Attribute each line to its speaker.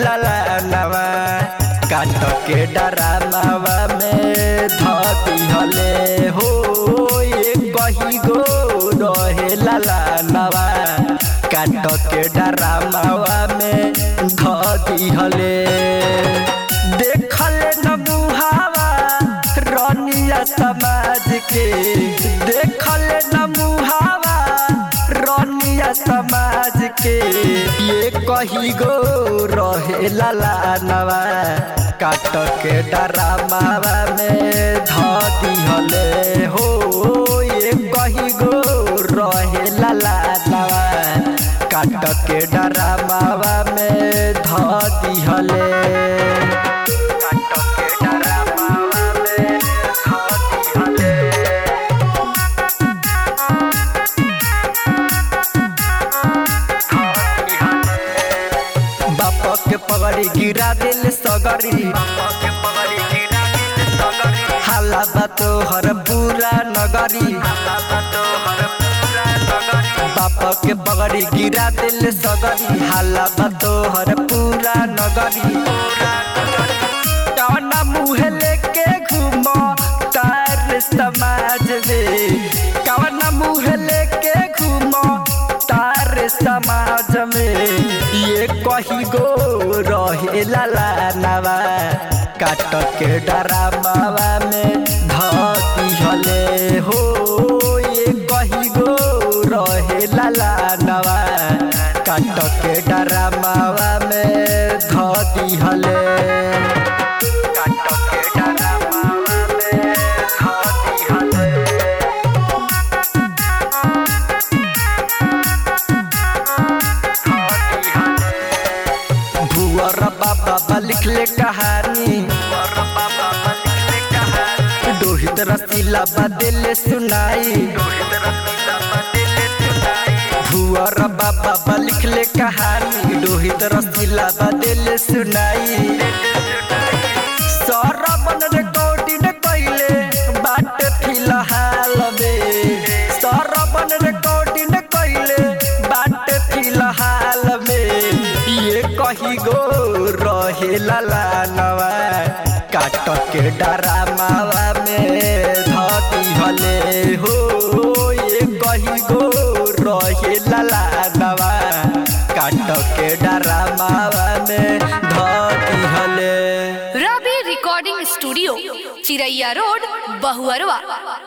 Speaker 1: ललानवा काट के डरामावा में धती हले हो ये कही गो रहे ललानवा काट के डरामावा में धती हले देखले न मुहावा रनिया समाज के देखले न मुहावा रनिया समाज के ये कही गो रहे ललानवा काट के डरामावा में धती हले हो ये कही गो रहे ललानवा काट के डरामावा में धती हले काट के डरामावा में धती हले बाप के पगड़ी गिरा दिल सगरी हाला बा तोहर पूरा नगरी बाप के पगड़ी गिरा दिल सगरी हाला बा तोहर पूरा नगरी कौना मुँह लेके घूमो तार समाज में कौना मुँह लेके घूमो तार समाज में ये कही गो रहे ललानवा काट के डरामावा में धती हले हो ये कही गो रहे ललानवा काट के डरामावा में धती हले काट के डरामावा में धती हले भुअर बाबा लिखले कहानी दोहित रसीला बदले सुनाई भुअर बाबा लिखले कहानी दोहित रसीला बदले सुनाई सरबन रिकॉर्डिंग कैले बाट फिलहाल में सरबन रिकॉर्डिंग कैले बाट फिलहाल में ये कही गो रहे ललानवा काट के डरामावा में धती हले हो ये कही गो रहे ललानवा काट के डरामावा में धती हले
Speaker 2: Ravi recording studio Chiraiya road Bahuarwa